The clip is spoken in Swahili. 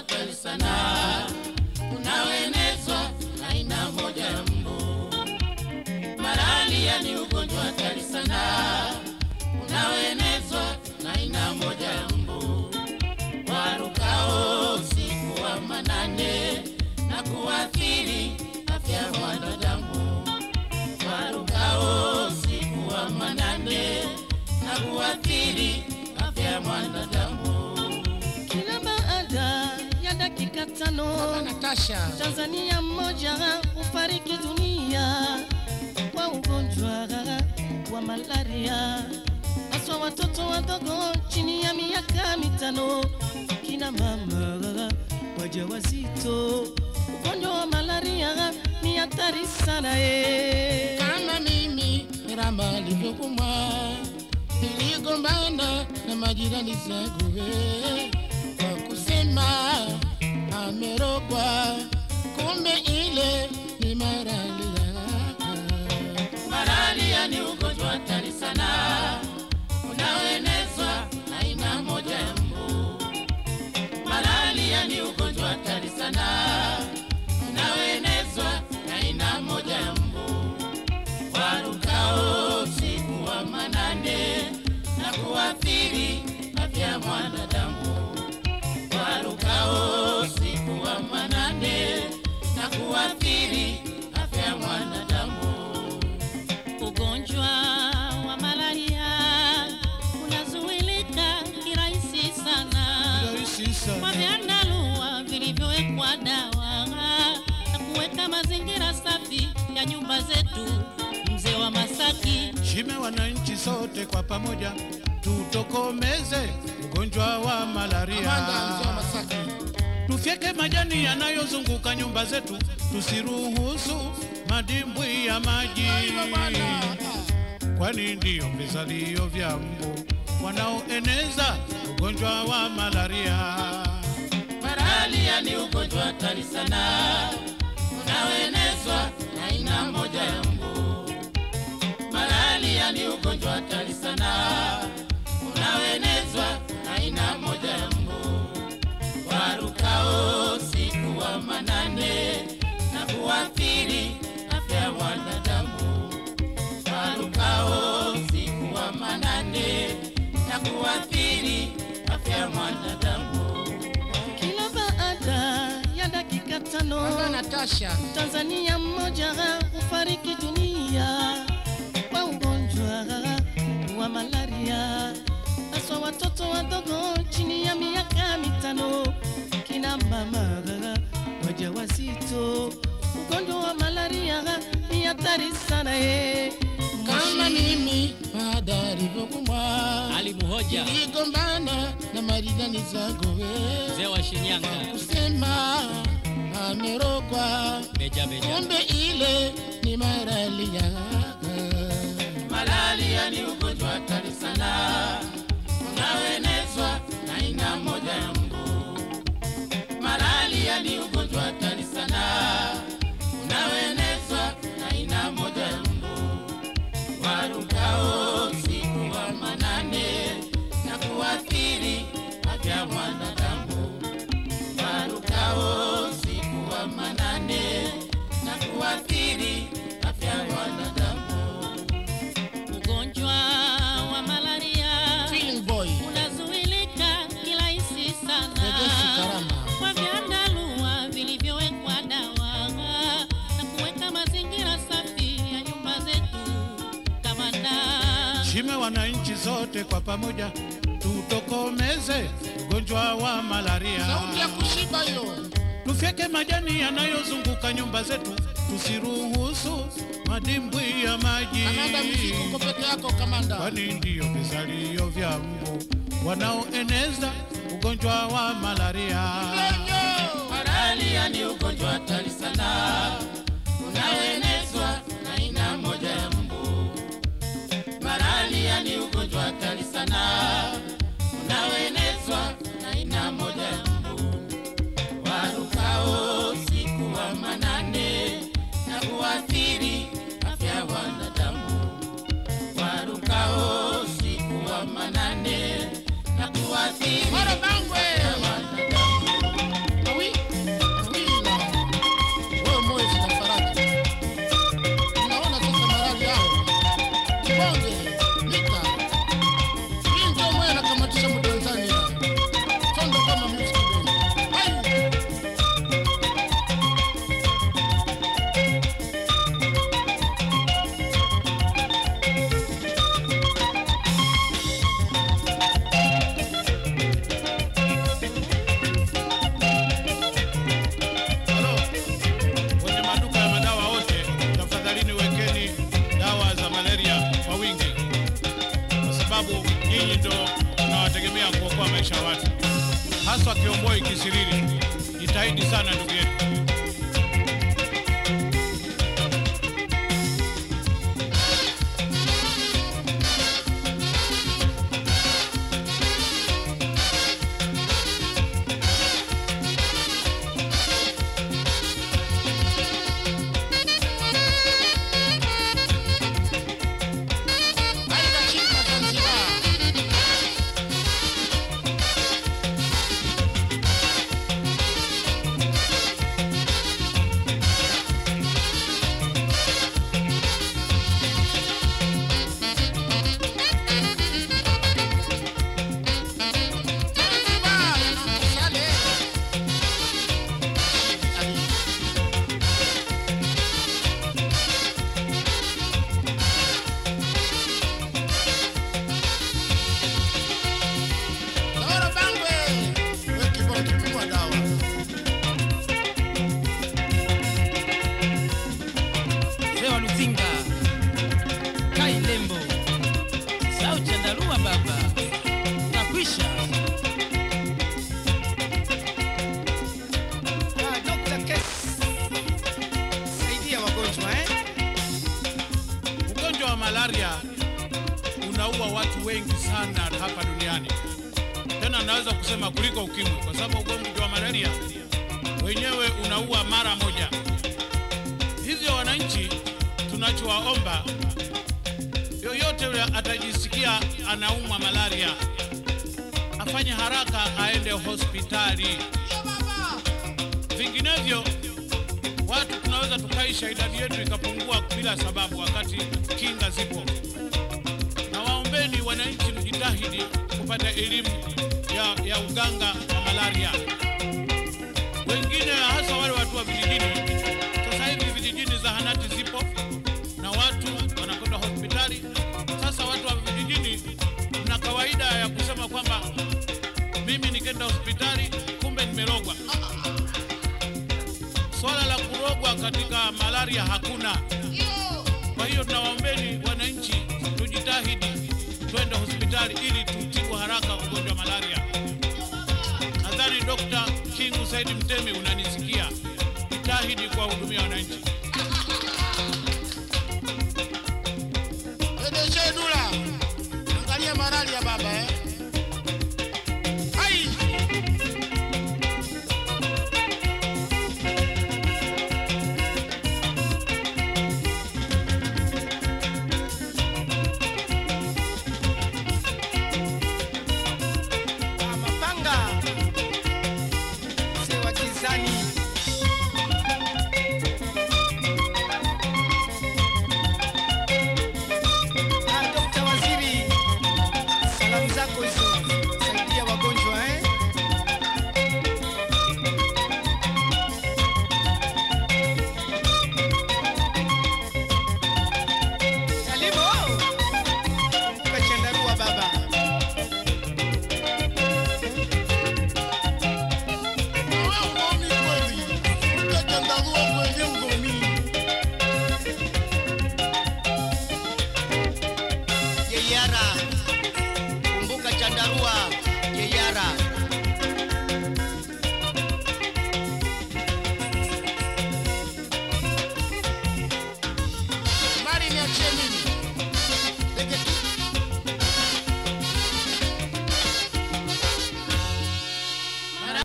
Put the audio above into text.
hatari sana unaoenezwa na aina moja ya mbu. Malaria ni ugonjwa hatari sana unaoenezwa na aina moja ya mbu warukao usiku wa manane na kuathiri afya ya mwanadamu. Warukao usiku wa manane na kuathiri afya ya mwanadamu. Kila baada ya dakika tano Natasha, Tanzania mmoja hufariki dunia kwa ugonjwa wa malaria, haswa watoto wadogo chini ya miaka mitano, kina mama wajawazito. Ugonjwa wa malaria ni hatari sana eh. kama mimi Rama alivyokumwa, niligombana na majirani zangu eh, kwa kusema amerogwa, kumbe ile ni malaria. Malaria ni ugonjwa hatari sana unaoenezwa na aina moja ya mbu. Malaria ni ugonjwa hatari sana unaoenezwa na aina moja ya mbu warukao usiku wa manane na kuathiri afya ya mwanadamu. Warukao usiku wa manane na kuathiri afya ya mwanadamu. Ugonjwa wa malaria unazuilika kirahisi sana kwa vyandarua vilivyowekwa dawa na kuweka mazingira safi ya nyumba zetu. Mzee wa Masaki, Shime wananchi sote kwa pamoja tutokomeze ugonjwa wa Amanda, malaria. mzee wa Masaki. Tufyeke majani yanayozunguka nyumba zetu, tusiruhusu madimbwi ya maji, Hivyo bwana. kwani ndiyo vizalio vya mbu wanaoeneza ugonjwa wa malaria. Malaria ni ugonjwa hatari sana unaoenezwa na aina moja ya mbu. Malaria ni ugonjwa hatari sana unaoenezwa na aina moja ya mbu. Warukao usiku wa manane na kuathiri afya ya wanadamu. Warukao usiku wa manane na kuathiri afya ya mwanadamu. Kila baada ya dakika tano Natasha. Tanzania mmoja hufariki dunia kwa ugonjwa wa malaria, haswa watoto wadogo chini ya miaka mitano, kina mama wajawazito. Ugonjwa wa malaria ni hatari sana eh. kama mimi baada alivyokumwa Alimuhoja niligombana na maridani zangu mzee we wa Shinyanga, kusema amerogwa, Meja Meja. kumbe ile ni malaria. Malaria ni ugonjwa hatari sana unaoenezwa na aina moja ya mbu. Malaria ni ugonjwa hatari sana unaoenezwa na aina moja ya mbu warukao usiku wa manane na kuathiri afya ya mwanadamu. Warukao usiku wa manane na kuathiri afya ya mwanadamu. ugonjwa wa malaria Feeling boy, unazuilika kirahisi sana Rejeshi Karama. kwa vyandarua vilivyowekwa dawa na kuweka mazingira safi ya nyumba zetu. Kamanda Shime wananchi sote kwa pamoja tutokomeze ugonjwa wa malaria. sauti ya kushiba hiyo. Tufyeke majani yanayozunguka nyumba zetu, tusiruhusu madimbwi ya maji, Kamanda, muziki uko peke yako kamanda. kwani ndiyo vizalio vya mbu wanaoeneza ugonjwa wa malaria. Malaria ni ugonjwa hatari sana unaoenezwa na aina moja ya mbu. Malaria ni ugonjwa hatari sana unaoenezwa na aina moja ya mbu. Warukao usiku wa manane na kuathiri afya ya wanadamu. Warukao usiku wa manane na kuathiri afya ya wanadamu. bonge nika hii ndio moyo anakamatisha mtanzania sondo kama music band Hai! Halo, kwenye maduka ya madawa wote, tafadhalini wekeni dawa za malaria kwa wingi, kwa sababu nyinyi ndo tunawategemea kuokoa maisha ya watu, haswa Kiomboi Kisiriri. Jitahidi sana ndugu yetu. Aida Chimba Zanzibar. Zanzibar, Sale. Ali. Doro Bangwe. We kibao kikubwa dawa. Sewa Luzinga, Kai Lembo, Sau Chandarua baba, nakwisha. Ah, Dr. Kes, saidia wagonjwa eh? Ugonjwa wa malaria unaua watu wengi sana hapa duniani, tena naweza kusema kuliko ukimwi, kwa sababu ugonjwa wa malaria wenyewe unaua mara moja. Hivyo wananchi, tunachowaomba yoyote yule atajisikia anaumwa malaria afanye haraka aende hospitali, vinginevyo watu tunaweza tukaisha, idadi yetu ikapungua bila sababu, wakati kinga zipo. Na waombeni wananchi, mjitahidi kupata elimu ya, ya uganga wa malaria. Wengine hasa wale watu wa vijijini, sasa hivi vijijini zahanati zipo na watu wanakwenda hospitali. Sasa watu wa vijijini mna kawaida ya kusema kwamba mimi nikenda hospitali kumbe nimerogwa. Swala la kurogwa katika malaria hakuna. Kwa hiyo tunawaombeni wananchi, tujitahidi twende hospitali ili tutibu haraka ugonjwa wa malaria. Nadhani Dr. Kingu Saidi Mtemi unanisikia, jitahidi kuwahudumia wananchi. Edeshe Dula. Angalia malaria baba eh.